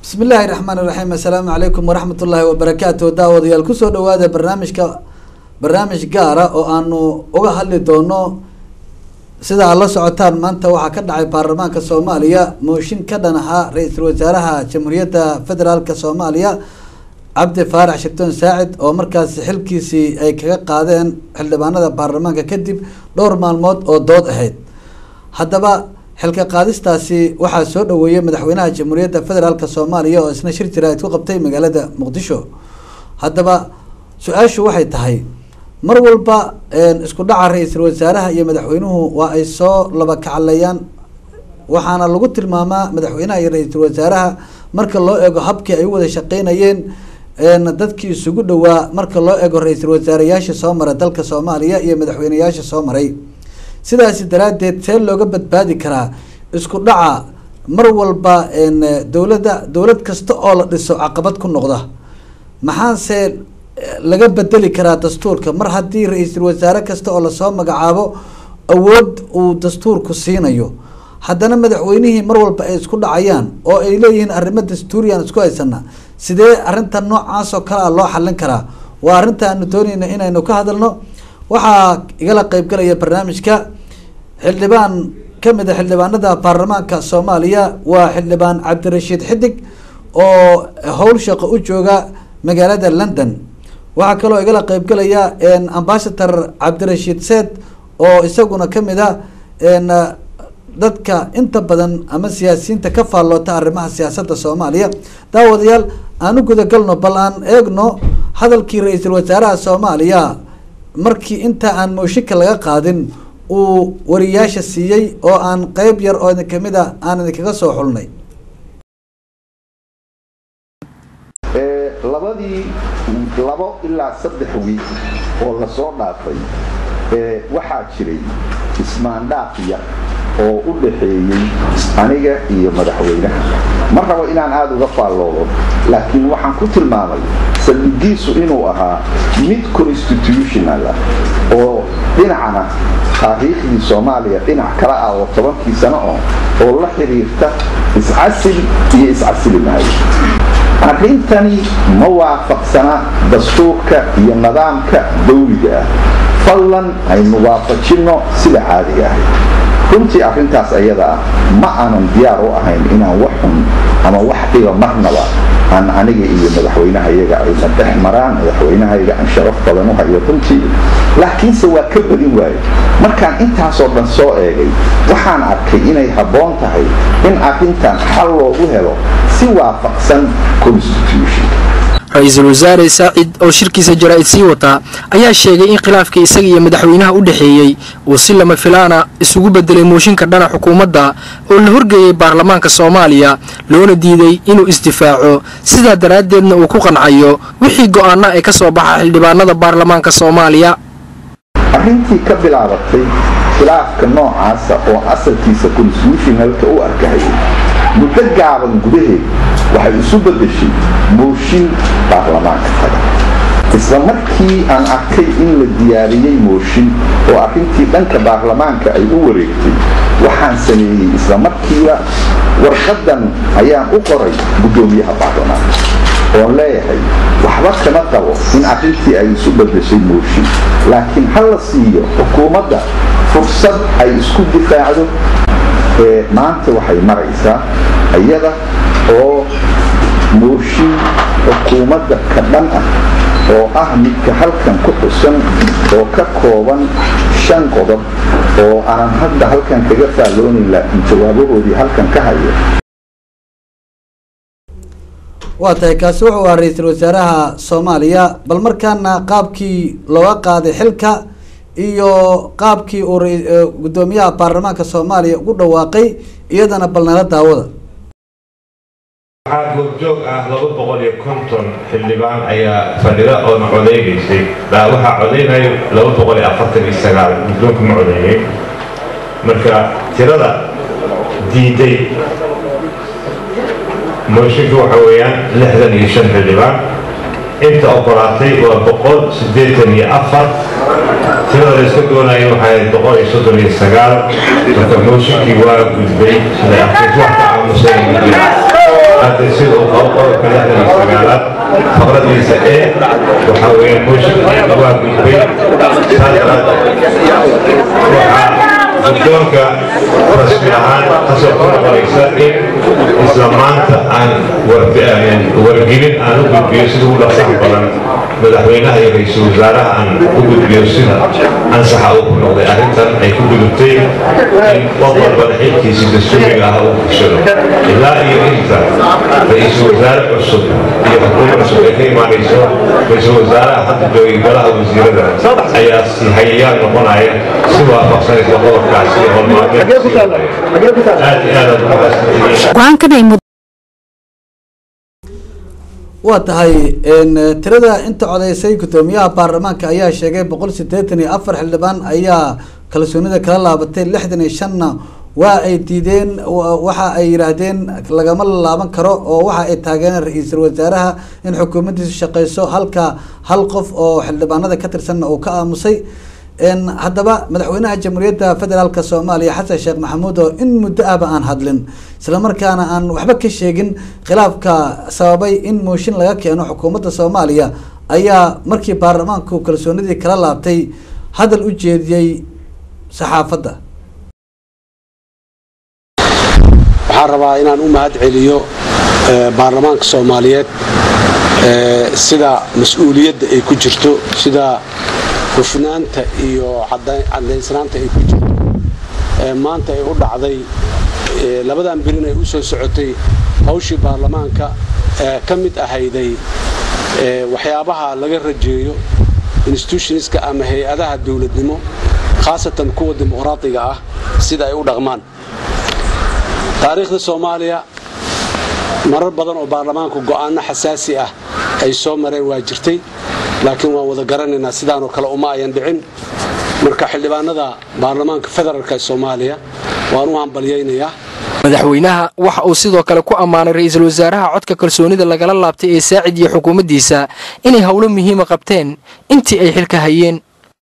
bismi illaahi raxmaan iraxiim assalaamu calaykum waraxmat ullaahi wabarakaatu daawadayaal kusoo dhawaada barnaamijka barnaamij gaara oo aanu uga hadli doono sida aad la socotaan maanta waxaa ka dhacay baarlamaanka soomaaliya mooshin ka dhan ahaa ra-iisul wasaaraha jamhuuriyadda federaalk soomaaliya cabdi faarax shirtoon saacid oo markaasi xilkiisii ay kaga qaadeen xildhibaanada baarlamaanka kadib dhowr maalmood oo dood ahayd haddaba xilka qaadistaasi waxaa soo dhaweeyey madaxweynaha jamhuuriyadda federaalk soomaaliya oo isna shir jiraad ku qabtay magaalada muqdisho haddaba su-aashu waxay tahay mar walba isku dhaca ra-iisul wasaaraha iyo madaxweynuhu waa ay soo laba kacaleeyaan waxaana lagu tilmaamaa madaxweynaha iyo ra-iisul wasaaraha marka loo eego habkii ay u wada shaqeynayeen dadkii isugu dhowaa marka loo eego ra-iisul wasaareyaasha soo mara dalka soomaaliya iyo madaxweyneyaasha soo maray sidaasi daraadeed see looga badbaadi karaa isku dhaca mar walba dowladda dowlad kasta oo la dhiso caqabad ku noqda maxaase laga bedeli karaa dastuurka mar haddii ra-iisul wasaare kasta oo lasoo magacaabo awood uu dastuurku siinayo haddana madaxweynihii mar walba ay isku dhacayaan oo ay leeyihiin arrimo dastuuriyan isku haysana sidee arrinta noocaas oo kale a loo xallin karaa waa arrinta aanu dooneyna inaynu ka hadalno waxaa igala qeybgalaya barnaamijka xildhibaan kamid a xildhibaanada baarlamaanka soomaaliya waa xildhibaan cabdirashiid xidig oo howl shaqo u jooga magaalada london waxaa kaloo igala qeybgalaya ambasador cabdirashiid seed oo isaguna kamid a dadka inta badan ama siyaasiyiinta ka faalloota arrimaha siyaasadda soomaaliya daawadayaal aan u gudagalno bal aan eegno hadalkii ra-iisul wasaaraha soomaaliya markii inta aan mooshinka laga qaadin uu wariyaasha siiyey oo aan qeyb yar oo idin kamid a aan idinkaga soo xulnay labadii labo ilaa saddex wiig oo lasoo dhaafay waxaa jiray ismaandhaaf yar oo u dhaxeeyey aniga iyo madaxweynaha ma rabo inaan aada uga faalloodo laakiin waxaan ku tilmaamay saldhigiisu inuu ahaa mid constitutional ah oo dhinacna taariikhdii soomaaliya dhinac kala ah oo tobankii sano oo oo la xiriirta iscasil iyo iscasili maayo arrintani ma waafaqsana dastuurka iyo nidaamka dawliga ah fadlan aynu waafajinno sida caadiga ahay runtii arrintaas ayada ah ma aanan diyaar u ahayn inaan wax xun ama wax dhiba marnaba aan aniga iyo madaxweynahayaga ayna dhex maraan madaxweynahayaga aan sharaf badan u hayo runtii laakiinse waa ka badin waaye markaan intaasoo dhan soo eegay waxaan arkay inay habboon tahay in arrintan xal loogu helo si waafaqsan constitution ra-iisul wasaare saacid oo shirkiisa jaraa-id sii wataa ayaa sheegay in khilaafkii isaga iyo madaxweynaha u dhexeeyey uu si lama filaana isugu bedelay mooshinka dhana xukuumadda oo la horgeeyey baarlamaanka soomaaliya loona diiday inuu isdifaaco sidaa daraaddeedna uu ku qancayo wixii go-aana ee ka soo baxa xildhibaanada baarlamaanka soomaaliya arrintii ka bilaabatay khilaafka noocaasa oo asalkiisa constitutionalka u arkahayay muddo gaaban gudaheed waxay isu beddeshay mooshin baarlamaanka taga isla markii aan arkay in la diyaariyey mooshin oo arrintii dhanka baarlamaanka ay u wareegtay waxaan sameeyey isla markiiba warqaddan ayaan u qoray guddoomiyaha baarlamaanka oon leeyahay waxba kama qabo in arrintii ay isu beddeshay mooshin laakiin ha la siiyo xukuumadda fursad ay isku difaacdo ee maanta waxay maraysaa iyada oo mooshin xukuumadda ka dhan ah oo ah midka halkan ku xusan oo ka kooban shan qodob oo aanan hadda halkan kaga faalloonayn laakiin jawaabahoodii halkan ka hayo waa tahay kaasi wuxuu ahaa ra-iisul wasaaraha soomaaliya bal markaana qaabkii looga qaaday xilka iyo qaabkii uu guddoomiyaha baarlamaanka soomaaliya ugu dhawaaqay iyadana bal nala daawada waxaa goobjoog ah laba boqol iyo konton xildhibaan ayaa fadhida oona codeynaysay waxaa codeynayo laba boqol iyo afartan iyo sagaal guddoonka ma codeeyey marka tirada diiday mooshinka waxa weeyaan lixdan iyo shan xildhibaan inta ogolaatay waa boqol siddeetan iyo afar tirada la iska doonaya waxay boqol iyo soddon iyo sagaal marka mooshinkii waa gudbay sida arkiis wax ka aamusay hadda sida uu qabo qodobka lixdan iyo sagaalaad faqradiisa ee waxaa weeye mooshinka waa gudbay saas daraaddeed waxaa guddoonka rasmi ahaan kasoo ku noqonaysa in isla maanta aan wargelin aan u gudbiyo sida ugu dhaqsaha badan madaxweynaha iyo ra-iisul wasaaraha aan u gudbiyo sida ansaxa uu ku noqday arrintan ay ku gudubtay in qof walbana xilkiisi dastuuriga ah uu fushado ilaa iyo inta ra-iisul wasaare cusub iyo xukuumad cusub ay ka imaanayso ra-iisul wasaaraha hadda joogay golaha wasiirada ayaa si hayayaal noqonaya si waafaqsanaysa qodobkaasi ee hormaameed aad iyo aad aad umahadsantihii waa tahay tirada inta codeysay guddoomiyaha baarlamaanka ayaa sheegay boqol sideetan iyo afar xildhibaan ayaa kalsoonida kala laabatay lixdan iyo shanna waa ay diideen waxa ay yidhaahdeen lagama laaban karo oo waxa ay taageereen ra-iisul wasaaraha in xukuumaddiisu shaqeyso halka hal qof oo xildhibaanada ka tirsanna uu ka aamusay haddaba madaxweynaha jamhuuriyadda federaalk soomaaliya xasan sheekh maxamuud oo in muddo ahba aan hadlin islamarkaana aan waxba ka sheegin khilaafka sababay in mooshin laga keeno xukuumadda soomaaliya ayaa markii baarlamaanku kalsoonidii kala laabtay hadal u jeediyey saxaafadda waxaan rabaa inaan u mahad celiyo baarlamaanka soomaaliyeed sida mas-uuliyadda ay ku jirto sida hufnaanta iyo cadaynsanaanta ay ku jirto maanta ay u dhacday labadan birin ay u soo socotay hawshii baarlamaanka ka mid ahayday waxyaabaha laga rajeeyo institutionska ama hay-adaha dowladnimo khaasatan kuwa dimuqraadiga ah sida ay u dhaqmaan taariikhda soomaaliya marar badan oo baarlamaanku go'aano xasaasi ah ay soo mareen waa jirtay laakiin waan wada garanaynaa sidaanoo kale uma ayan dhicin marka xildhibaanada baarlamaanka federaalk ee soomaaliya waan u hambalyaynayaa madaxweynaha waxa uu sidoo kale ku ammaanay ra-iisul wasaaraha codka kalsoonida lagala laabtay ee saacid iyo xukuumaddiisa inay howlo muhiima qabteen intii ay xilka hayeen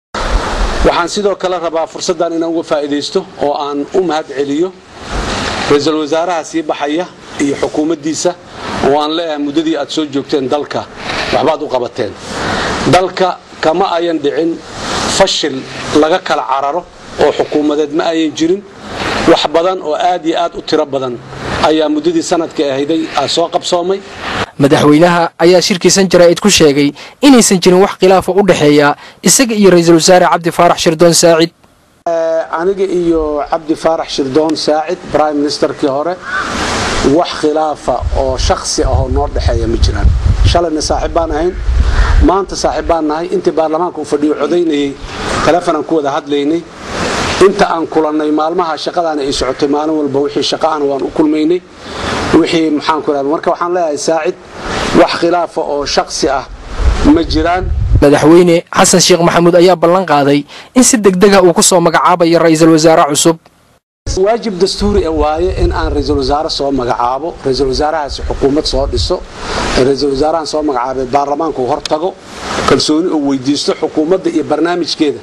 waxaan sidoo kale rabaa fursaddan inaan uga faa'iidaysto oo aan u mahad celiyo ra-iisul wasaaraha sii baxaya iyo xukuumaddiisa oo aan leeyahay muddadii aad soo joogteen dalka waxbaad u qabateen dalka kama ayan dhicin fashil laga kala cararo oo xukuumadeed ma ayan jirin wax badan oo aad iyo aad u tiro badan ayaa muddadii sanadka ahayday soo qabsoomay madaxweynaha ayaa shirkiisan jaraa'id ku sheegay inaysan jirin wax khilaafa u dhexeeya isaga iyo ra-iisul wasaare cabdi faarax shirdoon saacid aniga iyo cabdi faarax shirdoon saacid brime ministerkii hore wax khilaafa oo shaksi ahoo noo dhexeeya ma jiraan shalayna saaxiib baan ahayn maanta saaxiib baan nahay intii baarlamaanka uu fadhiyo codaynayay telefonaan ku wada hadlaynay inta aan kulannay maalmaha shaqadaana ay socotay maalin walba wixii shaqaana waan u kulmaynay wixii maxaanku ihahda marka waxaan leeyahay saacid wax khilaafa oo shaksi ah ma jiraan madaxweyne xasan sheekh maxamuud ayaa ballan qaaday in si degdega uu ku soo magacaabayo ra-iisul wasaare cusub waajib dastuuri e waaye in aan ra-iisul wasaare soo magacaabo ra-iisul wasaarahaasi xukuumad soo dhiso ra-iisul wasaarahan soo magacaabay baarlamaanku hor tago kalsooni uu weydiisto xukuumadda iyo barnaamijkeeda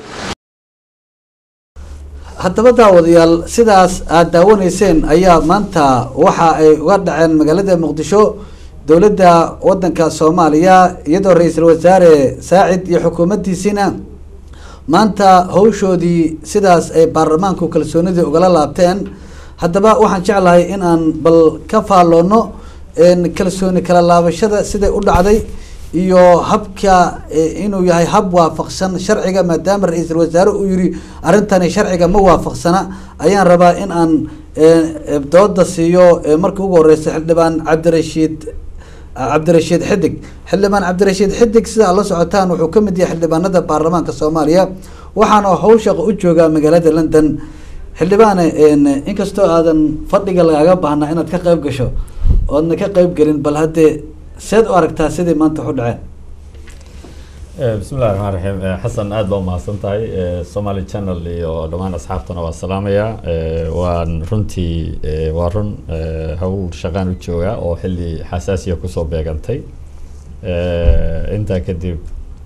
haddaba daawadayaal sidaas aada daawanayseen ayaa maanta waxa ay uga dhaceen magaalada muqdisho dowladda wadanka soomaaliya iyadoo ra-iisul wasaare saacid iyo xukuumaddiisiina maanta hawshoodii sidaas ay baarlamaanku kalsoonidii ugala laabteen haddaba waxaan jeclahay in aan bal ka faalloono kalsooni kala laabashada siday u dhacday iyo habka inuu yahay hab waafaqsan sharciga maadaama ra-iisul wasaare uu yiri arrintani sharciga ma waafaqsana ayaan rabaa in aan dooda siiyo markii ugu horeysa xildhibaan cabdirashiid cabdirashiid xidig xildhibaan cabdirashiid xidig sida ad la socotaan wuxuu ka mid yahay xildhibaanada baarlamaanka soomaaliya waxaana howshaqa u joogaa magaalada london xildhibaane inkastoo aadan fadhiga lagaaga baahnaa inaad ka qeyb gasho oodna ka qeyb gelin bal haddee seed u aragtaa sidii maanta waxu dhaceen bismi illahi raxmaan raxiim xasan aada baa umahadsan tahay somaali channel iyo dhammaan asxaabtana waa salaamayaa waan runtii waa run hawl shaqaan u joogaa oo xilli xasaasiya kusoo beegantay intaa kadib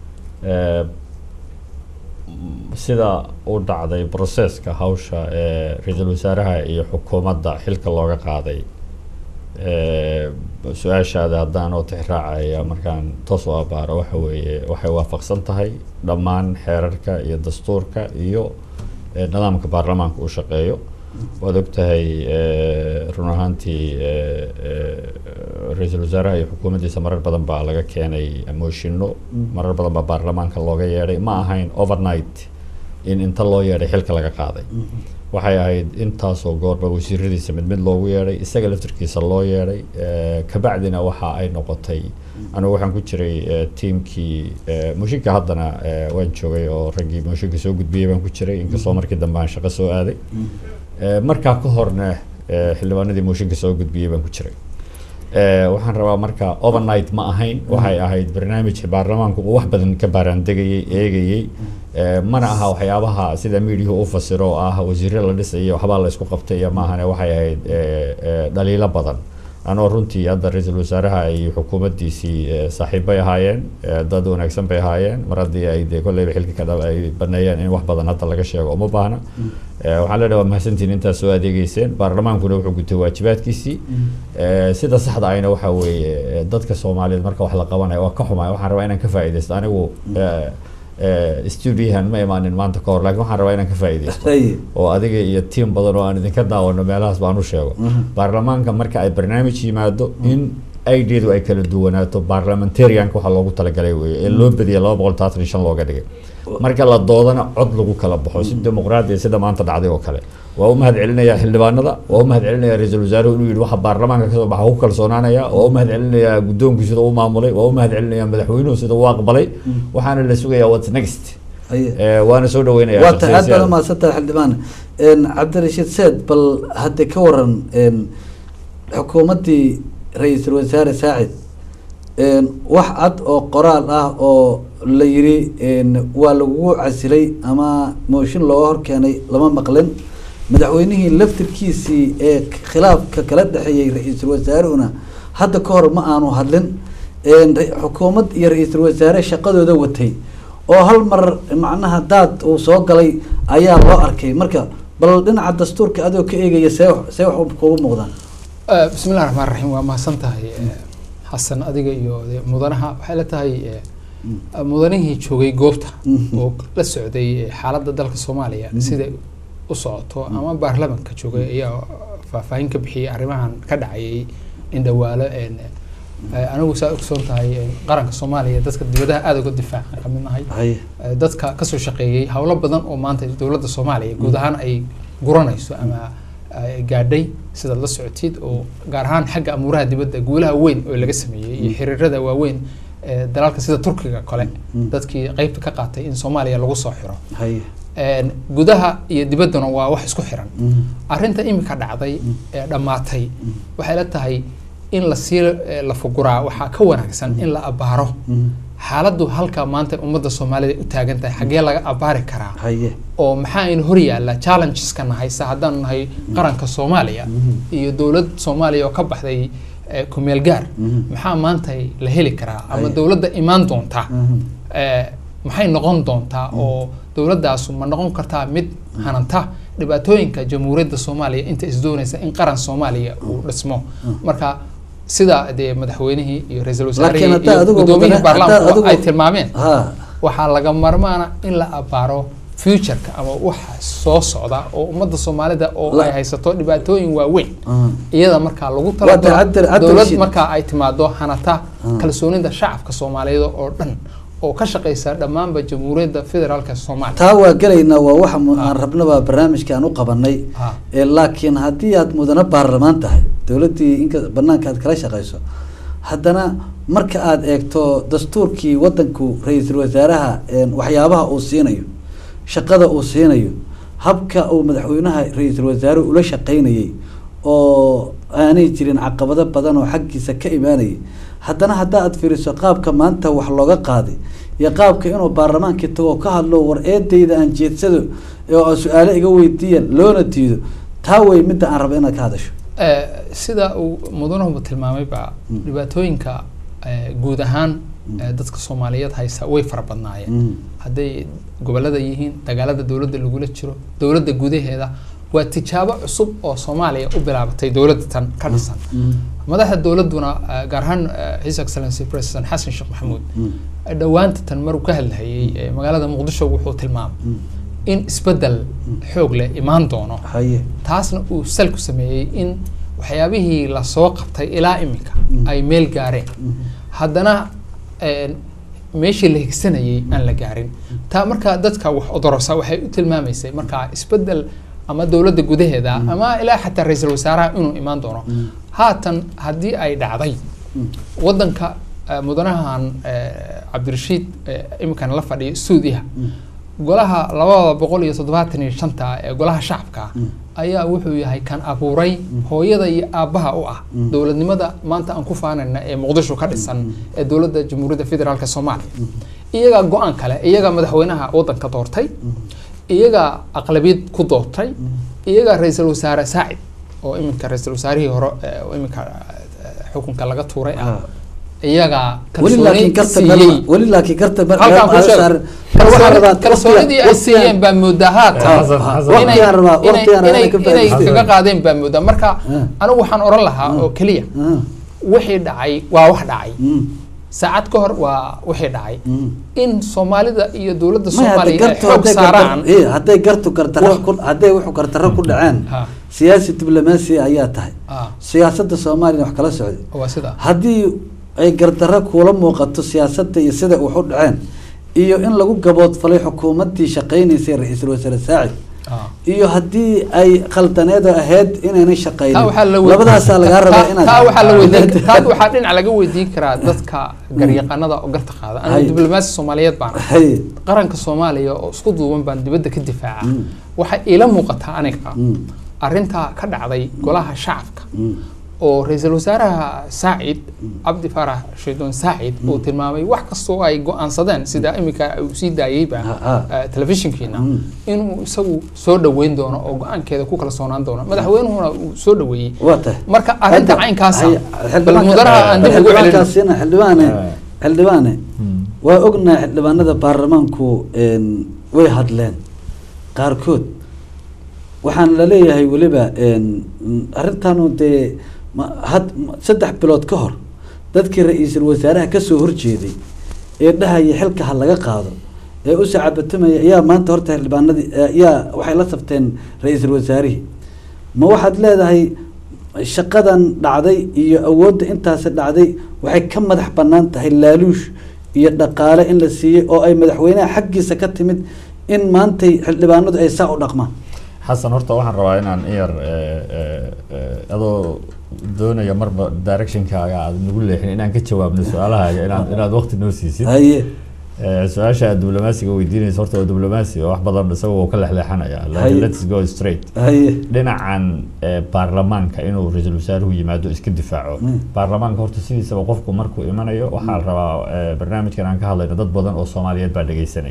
sida u dhacday processka hawsha ee ra-iisul wasaaraha iyo xukuumadda xilka looga qaaday Eh, su-aashaada haddaan oo tixraacaya markaan toos u abaaro waxa weeye waxay waafaqsan tahay dhammaan xeerarka iyo dastuurka iyo eh, nidaamka baarlamaanka uu shaqeeyo waad ogtahay eh, run ahaantii eh, eh, ra-iisul wasaaraha iyo xukuumaddiisa marar badan baa laga keenay mooshinno marar badan baa baarlamaanka looga yeedhay ma ahayn overnight in inta loo yeedhay xilka laga qaaday waxay ahayd intaasoo goorba wasiiradiisa mid mid loogu yeedhay isaga laftirkiisa loo yeedhay eh, kabacdina waxa ay noqotay anigu waxaan ku jiray eh, tiimkii eh, mooshinka haddana eh, waan joogay oo raggii mooshinka soo gudbiyey baan ku jiray inkastoo markii dambe aan shaqo soo aaday Eh, markaa ka horna eh, xildhibaanadii mooshinka soo gudbiyey baan ku jiray Eh, waxaan rabaa marka overnight ma ahayn waxay ahayd barnaamij baarlamaanku uu wax badan ka baaraandegayey eegayey Eh, mana aha waxyaabaha sida miidiyuhu u fasiro oo ah wasiiro la dhisay waxbaa la isku qabtay iyo maahane waxay ahayd eh, eh, dhaliilo badan anoo runtii hadda ra-iisul wasaaraha iyo xukuumaddiisii eh, saaxiibbay ahaayeen eh, dad wanaagsan bay ahaayeen mar haddii ay dee kolleyba xilka ka dhab ay baneeyeen in wax badan hadda laga sheego uma baahna Eh, waxaan leenahay waa mahadsantihin intaas soo adeegeyseen baarlamaankuna wuxuu gutay waajibaadkiisii Eh, sida saxda ahina waxaa weeye eh, dadka soomaaliyeed marka wax la qabanayo waa ka xumay waxaan rabaa inaan ka faa'iidaysto anigu eh, eh, studiohan ma imaanin maanta ka hor laakiin waxaan rabaa inaan ka faa'iidaysto Haye. oo adiga iyo tiim badan oo aan idinka daawano meelahaas baan u sheego baarlamaanka marka ay barnaamij yimaado in ideadu ay kala duwanaato parliamentarianka waxaa loogu talagalay weeye ee loo badiyay laba boqol taatan iyo shan looga dhigay marka la doodana cod lagu kala baxo si dimuqraadi ah sida maanta dhacday oo kale waa u mahad celinayaa xildhibaanada waa u mahad celinayaa ra-iisul wasaaruhu inuu yidhi waxa baarlamaanka kasoo baxa ku kalsoonaanaya waa u mahad celinayaa guddoonkii sida uu maamulay waa u mahad celinayaa madaxweynuhu sida uu aqbalay waxaana la sugayaa what's next Haye. Eh, waana soo dhaweynayaa waa tahay aad shakhsiyaad. baad umahadsantahay xildhibaan Een, cabdirashiid seed bal hadda ka waran een, xukuumaddii ra-iisul wasaare saacid een, wax cad oo qoraal ah oo la yiri een, waa lagugu casilay ama mooshin looga horkeenay lama maqlin madaxweynihii laftirkiisii ee khilaafka kala dhexeeyey ra-iisul wasaarehuna hadda ka hor ma aanu hadlin een, ra- xukuumad iyo ra-iisul wasaare shaqadooda watay oo hal mar macnaha daad uu soo galay ayaa loo arkay marka bal dhinaca dastuurka adoo ka eegaya see wax- see wax kugu muuqdaan Eh, bismi illahi raxmaan raxiim waa mahadsan tahay eh, xasan adiga iyo de- mudanaha waxay la tahay eh, mudanihii joogay goobta Mhm. oo la socday eh, xaaladda dalka soomaaliya siday u socoto ama baarlamanka joogay ayaa faahfaahin ka bixiyay arrimahan ka dhacayay indhawaalo een, eh, anigu saa ogsoon tahay eh, qaranka soomaaliya dadka dibadaha aada uga difaacan ka mid nahay haye Eh, dadka kasoo shaqeeyey howlo badan oo maanta dowladda soomaaliya guud ahaan ay guranayso ama ay gaadhay sidaad la socotid oo gaar ahaan xagga amuuraha dibadda guulaha weyn oo laga sameeyey iyo xiriirada waaweyn ee dalalka sida turkiga kale Mm. dadkii qeybta ka qaatay in soomaaliya lagu soo xiro haye Een, gudaha iyo dibadduna waa wax isku xiran Mhm. arrinta imika dhacday ee dhammaatay waxay la tahay in lasii eh, la fuguraa waxaa ka wanaagsan in la abaaro Mhm. xaaladdu halka maanta ummadda soomaalida u taagan tahay xaggee laga abaari karaa haye oo maxaa in hor yaalla challengeska nahaysa haddaanu nahay qaranka soomaaliya iyo dowlad soomaaliya oo ka baxday eh, kumeel gaar Mhm. maxaa maanta la heli karaa ama Haye. dowladda imaan doonta Mhm. eh, maxay noqon doontaa oo dowladdaasu ma noqon kartaa mid hananta dhibaatooyinka jamhuuriyadda soomaaliya inta isdoonaysa in qaran soomaaliya uu dhismo marka sida dee madaxweynihii iyo ra-iisul laakiin wasaarihii haddaa iyo adigu gudoomiyihii mudane- haddaa baarlamaanku adigu- ay tilmaameen ha waxaa laga marmaana in la abaaro futureka ama waxa soo socda oo ummadda soomaalida oo La- ay haysato dhibaatooyin waaweyn Mhm. iyada markaa lagu Waa tahay, Cabdi- talagalo Cabdi dowlad Rashid. markaa ay timaado hanata Mm. kalsoonida shacabka soomaaliyeed oo dhan oo ka shaqeysa dhammaanba jamhuuriyadda federaalka soomaaliya taa waa gelaynaa waa waxa mu- aan rabnaba barnaamijka aan u qabanay Ah. Eh, laakiin haddii aad mudane baarlamaan tahay dowladdii inka banaanka aad kala shaqeyso haddana marka aad eegto dastuurkii wadanku ra-iisul wasaaraha een, waxyaabaha uu siinayo shaqada uu siinayo habka uu madaxweynaha ra-iisul wasaare ula shaqeynayay oo aanay jirin caqabado badan oo xaggiisa ka imaanayay haddana hadda aad fiiriso qaabka maanta wax looga qaaday iyo qaabka inuu baarlamaankii tago ka hadlo war eedayda aan jeedsado oo aan su-aalo iga weydiiyan loona diido taa wey midda aan rabo inaad ka hadasho Eh, sida uu mudanuhu tilmaamayba dhibaatooyinka eh, guud ahaan eh, dadka soomaaliyeed haysa way fara badnaayeen Mm. hadday gobolada yihiin dagaalada dowladda lagula jiro dowladda gudaheeda waa tijaabo cusub oo soomaaliya u bilaabatay dowladda tan ka dhisan madaxda dowladuna eh, gaar ahaan eh, his excellency president xasan sheekh maxamuud dhowaanta tan maruu ka hadlahayay eh, magaalada muqdisho wuxuu tilmaamay in isbedel xoog leh imaan doono haye taasna uu sal ku sameeyey in waxyaabihii lasoo qabtay ilaa iminka ay meel gaareen haddana een, meeshii la higsanayay aan la gaarin taa markaa dadka wax odorosa waxay u tilmaamaysay markaa isbedel ama dowladda gudaheeda ama ilaa xataa ra-iisul wasaaraha inuu imaan doono haatan haddii ay dhacday wadanka eh, mudanahan eh, cabdirashiid eh, iminkan la fadhiyo suudiya golaha labada boqol iyo toddobaatan iyo shanta ee golaha shacabka ayaa wuxuu yahay kan abuuray hooyada iyo aabbaha u ah dowladnimada maanta aan ku faanayna ee muqdisho ka dhisan ee dowladda jamhuuriyadda federaalk soomaaliya iyagaa go-aan kale iyagaa madaxweynaha wadanka doortay iyagaa aqlabiyad ku doortay iyagaa ra-iisul wasaare saacid oo iminka ra-iisul wasaarihii hore eh, oo iminka eh, xukunka laga tuuray ah iyagaa weli laakiin kalsooni karta siiyey weli laakiin karta halkaan ku sheeg kalsooni- kalsoonidii ay siiyeen baa moodaa haatan Xasan- Xasan- inay- waqtigaan rabaa inay- waqtigaan rabaa inay inay ka inay faa'iidaystaan. kaga qaadeen baa moodaa marka Ah. anigu waxaan oran lahaa oo keliya wixii dhacay waa wax dhacay saacad ka hor waa wixii dhacay in soomaalida iyo dowladda soomaaliya ay xoog saaraan hadday gartu gartaro ku hadday wuxuu gartaro ku dhaceen Ha. siyaasi diblomaasi ayaa tahay Ah, siyaasadda soomaaliya wax kala socday waa sida haddii ay gardarro kuula muuqato siyaasadda iyo sida wax u dhaceen iyo in lagu gaboodfalay xukuumaddii shaqaynaysay ra-iisul wasaare saacid Ah. iyo haddii ay khaldaneedo ahayd inaynay shaqaynin taa waxaa la weydiin- labadaasaa lagaa rabaa taa- inaad taa waxaa la weydiin taa waxaa dhinac laga weydiin karaa dadka garyaqaanada oo garta qaada Hay. anigu diblomaasi soomaaliyeed baan ahay. hay qaranka soomaaliya oo isku duuban baan dibadda ka difaaca waxay ila muuqataa aniga arrintaa ka dhacday golaha shacabka oo ra-iisul wasaaraha saacid cabdi faarax shaydoon saacid uu tilmaamay wax kastoo ay go-aansadeen sida iminka uu sii daayeyba Ha, ha. eh, telefishinkiina inuu isagu soo dhaweyn doono oo go-aankeeda ku kala soonaan doono madaxweynuhuna uu soo dhaweeyey waa tahay marka arrinta Hadda- caynkaasa hay- bal xildhibaanka- mudanaha aan dib ugu celino xildhibaankaasina xildhibaane Eh. xildhibaane waa ognahay xildhibaanada baarlamaanku een, way hadleen qaarkood waxaan la leeyahay weliba een, arrintanu dee ma- had ma- saddex bilood ka hor dadkii ra-iisul wasaaraha kasoo horjeeday ee dhahaya xilka ha laga qaado ee u sacabatamaya ayaa maanta horta xildhibaanadii ayaa waxay la safteen ra-iisul wasaarihii ma waxaad leedahay shaqadan dhacday iyo awoodda intaasi dhacday waxay ka madax bannaan tahay laaluush iyo dhaqaale in la siiyey oo ay madaxweynaha xaggiisa ka timid in maantay xildhibaanadu ay saa u dhaqmaan xasan horta waxaan rabaa inaan in yar eh, eh, eh, adoo doonaya marba directionkaaga aad nagu leexin inaan ka jawaabno su-aalahaaga inaad inaad waqti noo siisid haye Eh, su-aasha aad diblomaasiga weydiinaysa horta waa diblomaasi oo wax badan isaga wuu ka lexleexanaya Haye. laakiin let's go straight haye dhinacan eh, baarlamaanka inuu ra-iisul wasaaruhu yimaado iska difaaco Mm. baarlamaanka horta sidiisaba qofku markuu imanayo waxaa la rabaa eh, barnaamijkan aan ka hadlayno dad badan oo soomaaliyeed baa dhegeysanaya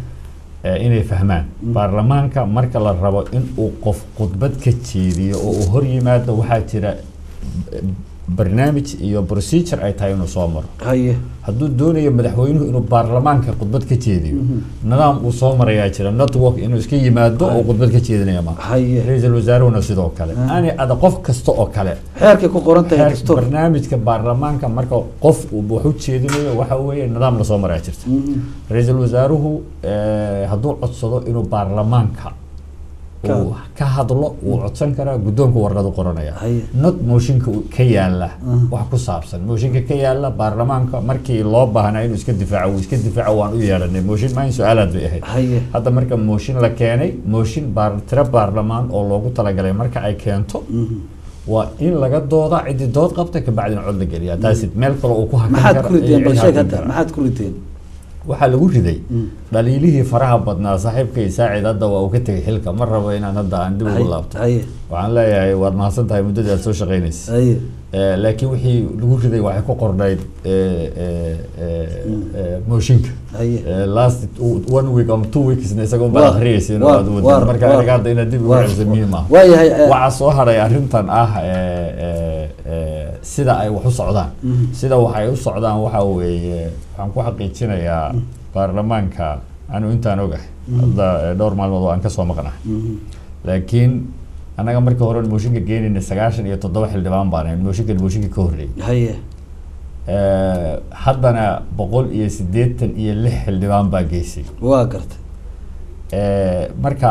eh, inay fahmaan baarlamaanka marka la rabo in uu qof khudbad ka jeediyo oo uu hor yimaado waxaa jira eh, barnaamij iyo procedure ay tahay inuu soo maro haye hadduu doonayo madaxweynuhu inuu baarlamaanka khudbad ka jeediyo nidaam uu soo marayaa jira network inuu iska yimaado oo khudbad ka jeedinaya ma haye ra-iisul wasaaruhuna sidoo kale ani ada qof kasta oo kale xeerkay ku qoran tahay heer- dastuur barnaamijka baarlamaanka marka qof uu wax u jeedinayo waxa weeye nidaam lasoo maraya jirta ra-iisul wasaaruhu eh, hadduu codsado inuu baarlamaanka Ka- uu ka hadlo wuu codsan karaa guddoonka warqadu qoranaya Haye. not mooshinka uu ka yaala wax ku saabsan mooshinka ka yaala baarlamaanka markii loo baahnaa inuu iska difaaco wuu iska difaaco waan u yeelanay mooshin maahin su-aalaad bay ahayd haye hadda marka mooshin la keenay mooshin baar tiro baarlamaan oo loogu talagalay marka ay keento waa in laga dooda ciddii dood qabta kabacdina cod la geliyaa taasi meel kale uu ku hakan maxaad kara ku rideen iyo bal cid sheeg hakan hadda kara. maxaad ku rideen waxaa lagu riday dhaliilihii faraha badnaa saaxiibkay saacid hadda waa uu ka tegay xilka ma rabo inaan hadda aan dib ugu haye laabto haye waxaan leeyahay waad mahadsan tahay muddadii aad soo shaqaynaysa haye Eh, laakiin wixii lagu riday waxay ku qornayd eh, eh, eh, eh, mooshinka haye Eh, last two- one week ama two weeksna isagoon Waa- baa akhriyaysa waa- aad waa- wadid marka waa- aniga hadda inaad dib ugu waa- celiso muhiim ah waayahay eh, waxaa soo haray arrintan ah eh, eh, eh, sida ay wax u socdaan sida waxay u socdaan waxa weeye waxaan ku xaqiijinayaa baarlamaanka anu intaan ogahay hadda eh, dhowr maalmood oo aan kasoo maqnahay laakiin annaga markii hore mooshinka geenayna sagaashan iyo toddoba xildhibaan baan ahayn mooshinkan mooshinka ka horreeyay haye Eh, haddana boqol iyo siddeetan iyo lix xildhibaan baa geysay waa gartay Eh, marka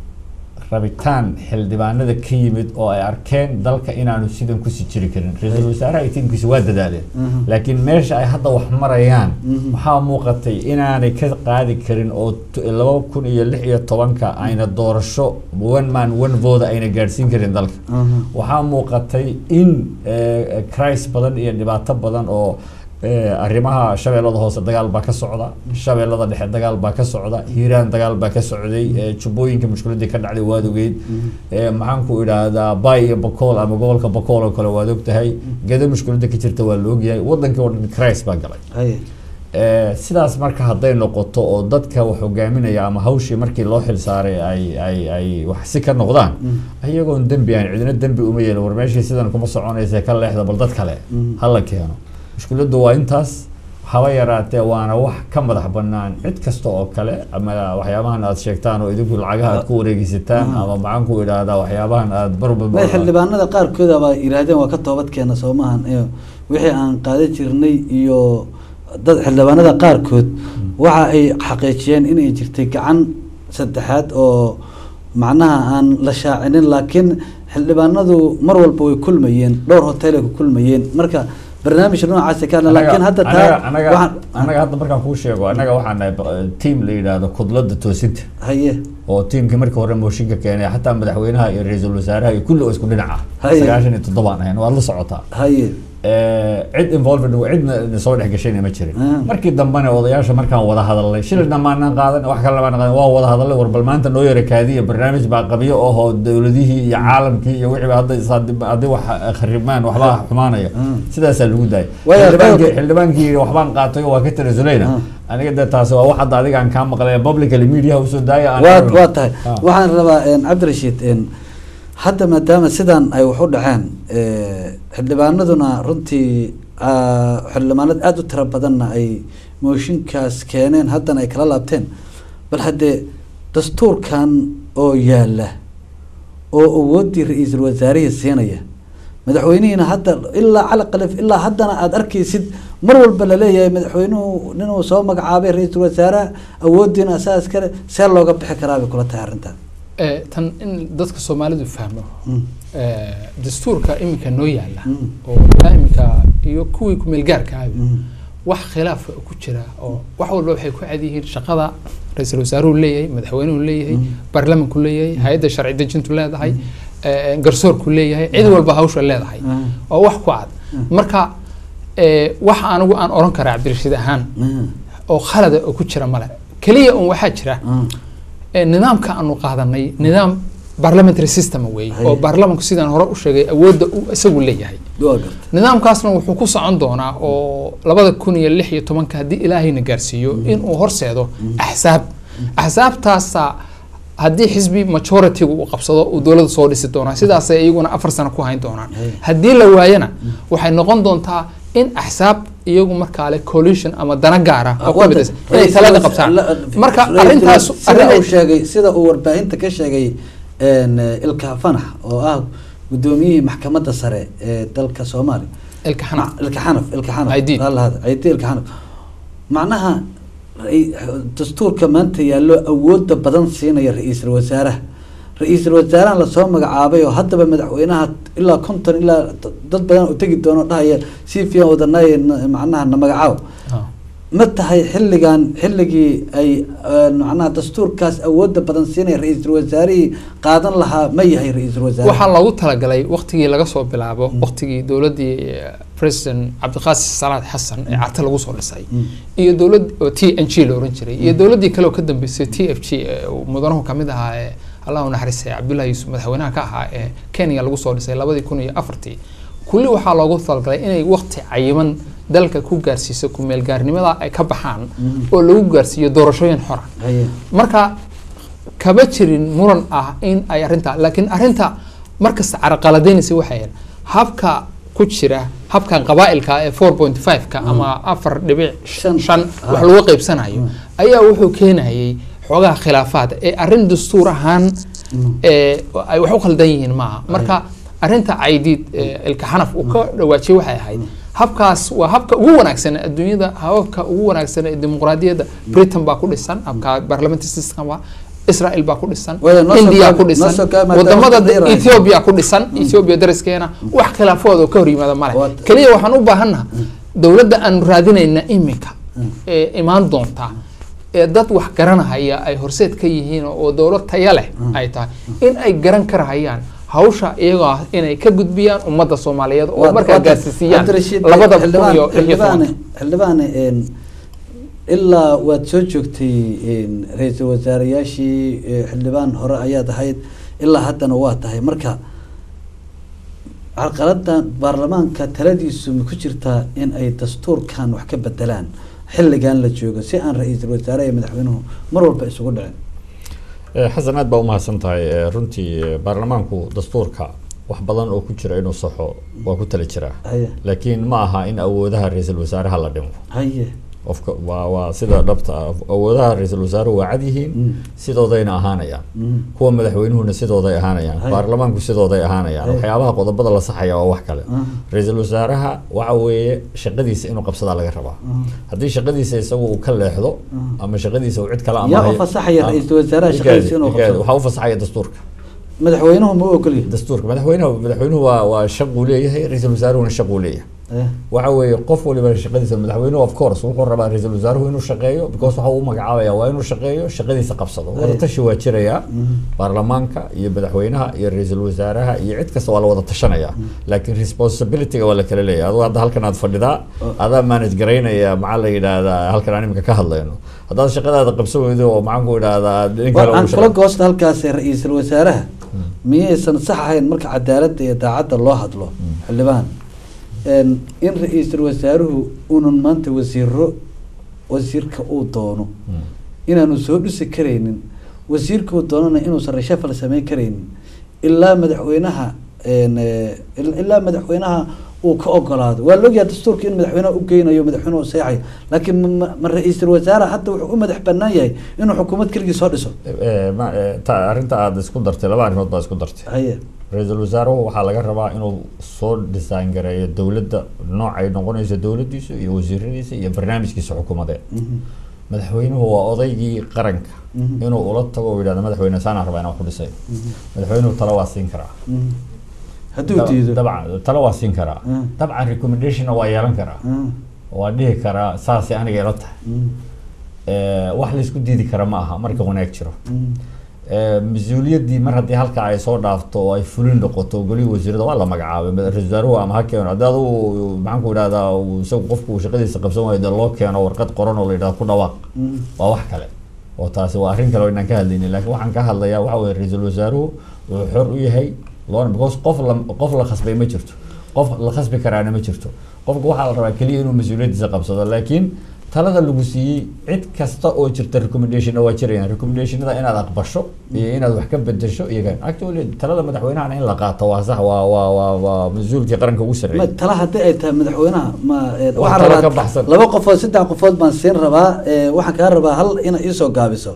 rabitaan xildhibaanada ka yimid oo ay arkeen dalka inaanu sidan kusii jiri karin ra-iisul wasaaraha iyo tiimkiisa waa dadaaleen Mhm. laakiin meesha ay hadda wax marayaan Mhm. waxaa muuqatay inaanay ka qaadi karin oo t- laba kun iyo lix iyo tobanka ayna doorasho one man one vote ayna gaadhsiin karin dalka Mhm. waxaa muuqatay in eh, cris badan iyo dhibaato badan oo eh, arrimaha shabeellada hoose dagaal baa ka socda shabeellada dhexe dagaal baa ka socda hiiraan dagaal baa ka socday eh, jubbooyinka mushkiladii ka dhacday waad ogeyd Eh, maxaan ku idhaahdaa bay iyo bakool ama gobolka bakool oo kale waad ogtahay gedo mushkilada ka jirta waa la ogyahay wadankii oo dhan cris baa galay haye Eh, sidaas marka hadday noqoto oo dadka wax hogaaminaya ama hawshii markii loo xil saaray ay ay ay wax si ka noqdaan iyagoon dembi aan cidina dembi uma yeelin war meeshii sidan kuma soconaysa ka leexda bal dad kale hala keeno mushkiladdu waa intaas haba yaraatee waana wax ka madax banaan cid kasta oo kale ama waxyaabahan aad sheegtaan oo idinku lacagaha aad ku wareegisataan ama maxaan ku idhaahdaa waxyaabahan aad barba may xildhibaanada qaarkood baa yidhaahdeen waa ka toobad keena soo maahan iyo wixii aan qaadan jirnay iyo dad xildhibaanada qaarkood waxa ay xaqiijiyeen inay jirtay gacan saddexaad oo macnaha aan la shaacinin laakiin xildhibaanadu mar walba way kulmayeen dhowr hotelay ku kulmayeen marka barnaamij noocaasi ka hadla laakiin hadda taa anaga waxaan anaga hadda markaan kuu sheego anaga waxaan nahay ba- team la yidhaahdo kudlada toosinta haye oo tiimkii markii hore mooshinka keenay xataa madaxweynaha iyo ra-iisul wasaaraha iyo kulli oo isku dhinac ah Haye. sagaashan iyo toddobaan ahayn waad la socotaa haye Eh, cid involved cidna na soo dhex gashayna ma jirin Ah. markii dambena odayaasha markaan wada hadalnay shilina maanan qaadan wax kale maanan qaadan waa wada hadalnay war bal maanta noo yara kaadiya barnaamij baa qabyo oo dowladihii iyo caalamkii iyo wixii hadda is- haddii haddii wax kharibmaan waxbaa xumaanaya Ah. sidaasaa lagu daayay Waayo, xildhibaankii qodobka- xildhibaankii yidhi waxbaan qaatay oo waa ka tanasulayna Ah. aniga de taasi waa wax hadda adiga aan kaa maqlay publicly media usoo daaya aan waa aragno. waa tahay Ah. waxaan rabaa een, cabdirashiid een, hadda maadaama sidan ay wax u dhaceen eh, xildhibaanaduna runtii ah, xildhibaanad aada u tiro badanna ay mooshinkaas keeneen haddana ay kala laabteen bal haddee dastuurkan oo yaala oo awooddii ra-iisul wasaarihii siinaya madaxweynihiina hadda ilaa cali qalif ilaa haddana aada arkaysid mar walba laleeyahay madaxweynuhu ninuu soo magacaabay ra-iisul wasaaraha awooddiina asaas kale see looga bixi karaa bay kula tahay arrintan Eh, tan in dadka soomaalidu fahmo Mm. eh, dastuurka iminka noo yaala Mm. oo ilaa iminka iyo kuwii kumeelgaarka ah Mm. wax khilaafa ku jira oo wax walba waxay ku cad yihiin shaqada ra-iisul wasaaruhu leeyahay madaxweynuhu leeyahay Mm. baarlamanku leeyahay hay-adda sharci dejintu leedahay eh, garsoorku leeyahay cid walba hawsha leedahay Mm. oo wax ku cad marka eh, wax anigu aan oran karaa cabdirashiid ahaan Mm. oo khalada oo ku jira male keliya un waxaa jira Mm. ee nidaamka aanu qaadanay nidaam parliamentary system weeye Haye. oo baarlamanku sidaan hore u sheegay awoodda uu isagu leeyahay waa garta nidaamkaasna wuxuu ku socon doonaa oo labada kun iyo lix iyo tobanka haddii ilaahayna gaarsiiyo inuu horseedo axsaab axsaabtaasa haddii xisbi majority-gu uu qabsado uu dowladda soo dhisi doonaa sidaasay iyaguna afar sano ku hayn doonaan Hey. haddii la waayana waxay noqon doontaa in axsaab iyagu markaa leh coalition ama dana gaara oo ku midaysan inay talada qabtaan marka arrintaas sida arrin uu sheegay sida uu warbaahinta ka sheegay een, ilka fanax oo ah gudoomiyihii maxkamadda sare ee dalka soomaaliya ilka xanac ilka xanaf ilka xanaf Aydiid. Alla hada, aydiid ilka xanaf macnaha rai- dastuurka maanta yaallo awooda badan siinaya ra-iisul wasaaraha ra-iisul wasaaraha lasoo magacaabay oo haddaba madaxweynaha ilaa konton ilaa dad badan u tegi doono dhahaya si fiican wadanay macnaha na magacaabo ma tahay xilligan xilligii ay eh, macnaha dastuurkaas awooda badan siinaya ra-iisul wasaarihii qaadan lahaa ma yahay ra-iisul wasaare waxaa loogu talagalay waqtigii laga soo bilaabo waqtigii dowladdii eh, president cabdiqaasim salaad xasan ee carte lagu soo dhisay iyo dowlad oo t n g la oran jiray iyo dowladdii kale oo ka dambeysay t f g ee uu mudanuhu kamid ahaa ee allah u naxariistay cabdullahi yuusuf madaxweynaha ka ahaa ee kenya lagu soo dhisay labadii kun iyo afartii kulli waxaa loogu talagalay inay waqti cayiman dalka ku gaarsiiso ku-meelgaarnimada ay ka baxaan oo lagu gaarsiiyo doorashooyin xora Haye. marka kama jirin muran ah in ay arrinta laakiin arrinta markasta caraqaladaynaysa waxay ahayd habka ku jira habkan qabaa'ilka ee four point five-ka ama afar dhibic Shan. shan wax lagu qaybsanayo ayaa wuxuu keenayay xoogaha khilaafaad ee arrin dastuur ahaan ee, ay wax u khaldan yihiin maaha marka arrinta caydiid ee, ilka xanaf uu ka dhawaajiyey waxay ahayd habkaas waa habka ugu wanaagsan ee adduunyada hababka ugu wanaagsan ee dimuqraadiyadda britain baa ku dhisan habka parliamentary system waa israel baa ku dhisan Waya, noo soo india kaabi- ku noo dhisan soo kaabi maadaama wadamada waqti dheer ay ethiopia ku dhisan ethiopia dariskeena wax khilaafood oo ka hor yimaada male Waa- keliya waxaan u baahannaha dowladda aanu raadinayna imika ee imaan doontaa ee dad wax garanahaya ay horseed ka yihiin oo dowlad taya leh ay tahay in ay garan karahayaan hawsha iyagoo ah inay ka gudbiyaan ummadda soomaaliyeed oo Waa- markaa waa- gaarsiisiyaan Cabdirashiid, labada kun xildhibaan- iyo lix iyo xildhibaane tobanka xildhibaane een, ilaa waad soo joogtay een, ra-iisul wasaarayaashii ee, xildhibaan hore ayaad ahayd ilaa haddana waa tahay marka carqaladan baarlamaanka taladiisu ma ku jirtaa in ay dastuurkan wax ka bedelaan xilligan la joogo si aan ra-iisul wasaare iyo madaxweynuhu mar walba isugu dhicin Eh, xasan aad baa umahadsan tahay Eh, runtii eh, baarlamaanku dastuurka wax badan oo ku jira inuu saxo waa ku tala jiraa haye laakiin ma aha in awoodaha ra-iisul wasaaraha la dhimo haye ofka waa waa sida dhabta ah awoodaha ra-iisul wasaaruhu waa cad yihiin Mm. sidoodayna ahaanayaan Mm. kuwa madaxweynuhuna sidooday ahaanayaan Hay. baarlamaanku sidooday ahaanayaan Hay. waxyaabaha qodobada la saxaya waa wax kale Ah. ra-iisul wasaaraha waxa weeye shaqadiisa inuu qabsadaa laga rabaa haddii shaqadiisa isagu uu ka leexdo ama shaqadiisa uu cid kale Yaa u fasaxaya ra-iisul wasaaraha shaqadiisa inuu qabsado? waxaa u fasaxaya dastuurka madaxweynuhu ma u ogolyahay dastuurka madaxweynuhu madaxweynuhu waa waa shaquu leeyahay ra-iisul wasaaruhuna shaquu leeyahay Eh, waxa weeye qof waliba shaqadiisa madaxweynuhu of course wuxuu rabaa ra-iisul wasaaruhu inuu shaqeeyo because waxa uu magacaabaya waa inuu shaqeeyo shaqadiisa qabsado wada tashi waa jiraya baarlamaanka iyo madaxweynaha iyo ra-iisul wasaaraha iyo cid kasta waa la wada tashanaya laakiin responsibilityga waa la kala leeyahay adigu hadda halkan aad fadhidaa adaa manage garaynaya maxaa la yidhaahdaa halkan aan imika ka hadlayno haddaad shaqadaada qabsan weydo oo maxaan ku idhaahdaa nin kale aan uu kula shaqa- goosta halkaas ra-iisul wasaaraha miyaysan sax ahayn marka cadaaladda iyo daacadda loo hadlo xildhibaan een, in ra-iisul wasaaruhu unan maanta wasiiro wasiirka uu doono inaanu soo dhisi karaynin wasiirka uu doonana inuusan reshafal samayn karaynin ilaa madaxweynaha een, eh, il- ilaa madaxweynaha uu ka ogolaado waa la ogyahay dastuurka in madaxweynaha u geynayo madaxweynuhu seexayo laakiin ma- ma- ma ra-iisul wasaare hadda wuxuu u madax banaan yahay inuu xukuumad keligii soo dhiso Eh, ma- eh, ta- arrinta aad isku dartay laba arrimood baa isku dartay haye ra-iisul wasaaruhu waxaa laga rabaa inuu soo design gareeyo dowladda noocay noqonayso dowladdiisa iyo wasiiradiisa iyo barnaamijkiisa xukuumadeed madaxweynuhu waa odaygii qaranka Mhm. inuu ula tago oo yidhahdo madaxweyne saanaan rabaa inaan wax ku dhisay madaxweynuhu talo waa siin karaa Mhm. hadduu Dab- diido dabcan talo waa siin karaa Mm. dabcan recommendationna waa yeelan karaa Mm, waa dhihi karaa saasay aniga ila tahay mm, Eh, wax laysku diidi kara ma aha marka wanaag jiro mm. Eh, mas-uuliyaddii mar haddii halka ay soo dhaafto oo ay fulin noqoto golihii wasiirada waa la magacaabay mada- ra-iisul wasaaruhu ama ha keeno haddii adugu maxaan ku idhahdaa uu isagu qofku uu shaqadiisa qabsan waayo dee loo keeno warqad qoran oo la yidhahdo ku dhawaaq Mm. waa wax kale oo taasi waa arrin kale oo inaan ka hadlaynin laakiin waxaan ka hadlayaa waxa weye ra-iisul wasaaruhu wuxuu xor u yahay loona because qof la qof la khasbay ma jirto qof la khasbi karaana ma jirto qofka waxaa la rabaa keliya inuu mas-uuliyaddiisa qabsado laakiin talada lagu siiyey cid kasta oo jirta recommendationna waa jirayaan recommendationada inaad aqbasho iyo inaad wax ka bedesho iyaga actually talada madaxweynahana in la qaato waa sax waa waa waa waa mas-uulkii qaranka ugu ma sarreeyay tala haddii ay tahay madaxweynaha ma eh, Wax waxaan tala rabaa ka baxsan. laba qofood saddex qofood baan siin rabaa eh, waxaan kaa rabaa hal ina iisoo gaabiso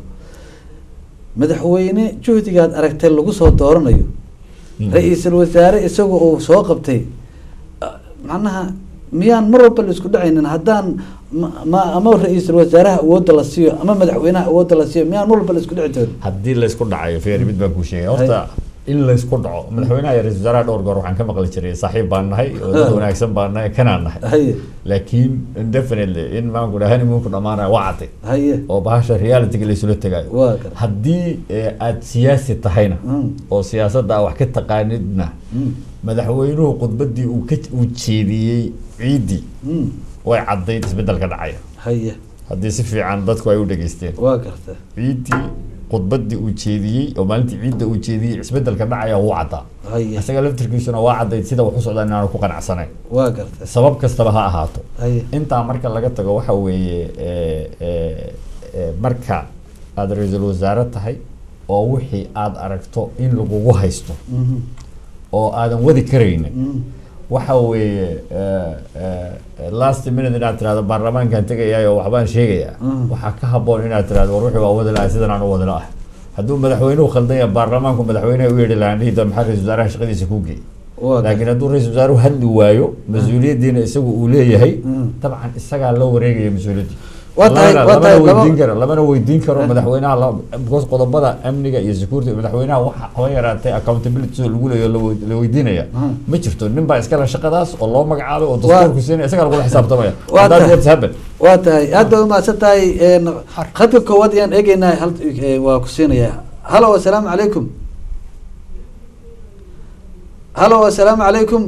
madaxweyne juhdigaad aragtay lagu soo dooranayo ra-iisul wasaare isagu uu soo qabtay ah, macnaha miyaan mar walba la isku dhacaynin haddaan ma- ma ama ra-iisul wasaaraha awoodda la siiyo ama madaxweynaha awoodda la siiyo miyaan mar walba la isku dhici doonin haddii laysku dhacayo feeri mid baan kuu sheegay horta in laysku dhaco madaxweynaha iyo ra-isul wasaaraha dhowr goor waxaan ka maqli jiray saaxiib baan nahay oo dad wanaagsan baan nahay kanaan nahay haye laakiin definitely in maanku dhaha honeymoonku dhamaanaya waa cadday haye oo bahasha realityga laysula tegaayo waa gar haddii eh, aad siyaasi tahayna Mm. oo siyaasadda aad wax ka taqaanidna Mm, madaxweynuhu khudbaddii uu ka uu jeediyey ciiddii mm, way caddayd isbeddelka dhacaya haye haddii si fiican dadku ay u dhageysteen waa garta ciiddii khudbaddii uu jeediyey oo maalintii ciidda uu jeediyey isbeddelka dhacaya wuu caddaa haye isaga laftirkiisuna waa caddayd sida wax u socdaan inaanu ku qanacsanayn waa garta sabab kastaba ha ahaato haye intaa marka laga tago waxa weeye eh, eh, eh, marka aada ra-iisul wasaare tahay oo wixii aada aragto in lagugu haysto Mhm, oo aadan wadi karaynin mm, waxa weeye eh, eh, last minute inaad tirahdo baarlamaankaan tegayaa oo waxbaan sheegayaa Mm. waxaa ka habboon inaad tirahdo war wixii waa wadi lahay sidan aan u wadi lahay hadduu madaxweynuhu khaldan yahay baarlamaanku madaxweynaha u yeedhi lahaan dhihi doon maxaa ra-isul wasaaraha shaqadiisa ku geey laakiin hadduu ra-isul wasaaruhu hadli waayo mas-uuliyaddiina isagu uu leeyahay dabcan isagaa la wareegaya mas-uuliyaddii Waa tahay- Lamana- waa tahay lamana laba- weydiin karo lamana weydiin karo madaxweynaha la- because qodobada amniga iyo security madaxweynaha waxa haba yaraatay accountability soo lagu leeyo la wey- la weydiinaya ma jirto nin baa iskale shaqadaas oo loo magacaabay oo dastuurku siinaya isagaa lagula xisaabtamaya Waa That tahay- what's happened. waa tahay aad baad umahadsan tahay een, khadka koowaad ayaan eegeynaa hal eh, waa ku siinayaa halo assalaamu calaykum halo assalaamu calaykum